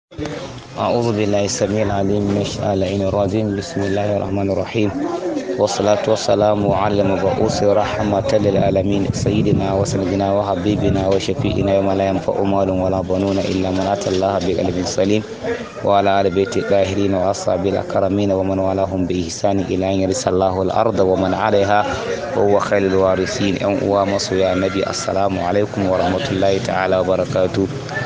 أعوذ بالله السميع العليم من الشيطان الرجيم بسم الله الرحمن الرحيم والصلاة والسلام على المبعوث رحمة للعالمين سيدنا وسندنا وحبيبنا وشفيئنا يوم لا ينفع مال ولا بنون إلا من أتى الله بقلب سليم وعلى آل بيت الطاهرين وأصحاب الأكرمين ومن والاهم بإحسان إلى أن يرث الله الأرض ومن عليها وهو خير الوارثين أن ومصر يا نبي السلام عليكم ورحمة الله تعالى وبركاته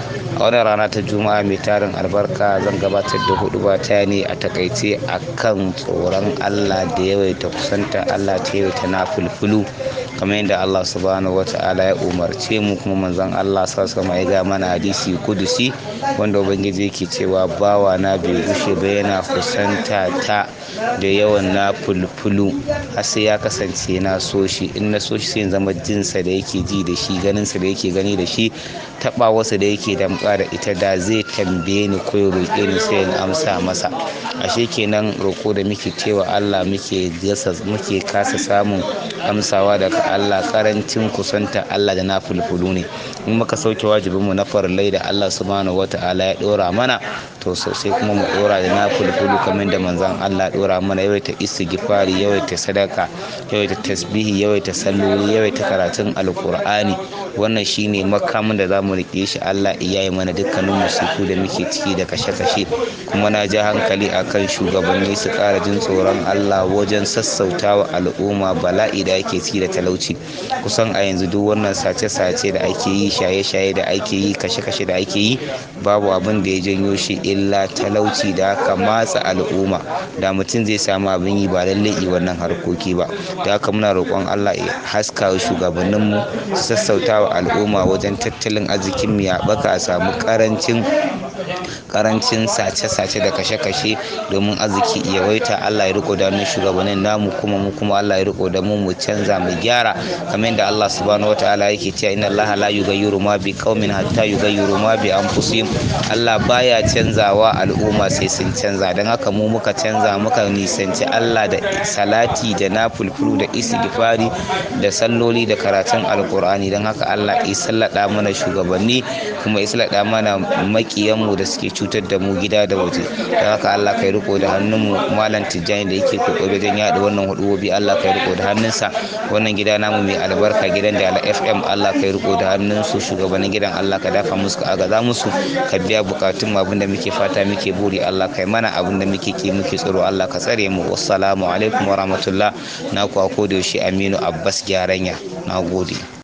a wani rana ta juma'a mai tarin albarka zan gabatar da hudu ta ne a takaice a kan tsoron allah da yawaita kusanta allah ta yawaita na fulfulu kamar yadda allah subhanahu wata'ala ya umarce mu kuma manzon allah sa sama ya ga mana hadisi kudusi wanda ubangiji yake cewa bawa na bai gushe ba yana kusanta ta da yawan na fulfulu har sai ya kasance na so shi in na so shi sai zama jinsa da yake ji da shi ganinsa da yake gani da shi taɓa wasu da yake damƙa da ita da zai tambaye ni ko roƙe ni sai in amsa masa ashe kenan roƙo da muke cewa Allah muke gasa muke kasa samun amsawa daga Allah karancin kusanta Allah da na fulfulu ne in muka sauke wajibinmu na farillai da Allah subhanahu wata'ala ya ɗora mana to sosai kuma mu ɗora da na fulfulu kamar da manzon Allah ɗora mana yawaita istighfari yawaita sadaka yawaita tasbihi yawaita salloli yawaita karatun alkur'ani wannan shine makamin da zamu rike shi Allah iya yi mana dukkanin musiku da muke ciki da kashe-kashe kuma na ja hankali akan shugabanni su ƙara jin tsoron Allah wajen sassautawa al'umma bala'i da ake ciki da talauci kusan a yanzu duk wannan sace-sace da ake yi shaye-shaye da ake yi kashe-kashe da ake yi babu abin da ya janyo shi illa talauci da aka matsa al'umma da mutum zai samu abin yi ba lallai yi wannan harkoki ba da haka muna roƙon Allah ya haska shugabanninmu su sassauta wa al'umma wajen tattalin arzikin mu ya baka a samu karancin karancin sace-sace da kashe-kashe domin arziki ya waita Allah ya riko da mu shugabannin namu kuma mu kuma Allah ya riko da mu mu canza mu gyara kamar yadda Allah subhanahu wataala yake cewa inna Allah la yughayyiru ma bi qaumin hatta yughayyiru ma bi anfusihim Allah baya canzawa al'umma sai sun canza dan haka mu muka canza muka nisanci Allah da salati da nafulfulu da istighfari da salloli da karatun alkur'ani don haka Allah ya sallada mana shugabanni kuma ya sallada mana makiyanmu da suke cutar da mu gida da waje don haka Allah kai riko da hannunmu malam tijjani da yake kokari wajen yaɗa wannan hudubobi Allah kai riko da hannunsa wannan gida namu mai albarka gidan da FM Allah kai riko da hannunsu shugabannin gidan Allah ka dafa musu ka agaza musu ka biya bukatun mu abinda muke fata muke buri Allah kai mana abinda muke ki muke tsaro Allah ka tsare mu wassalamu alaikum wa rahmatullah na ku a koda yaushe Aminu Abbas Gyaranya na gode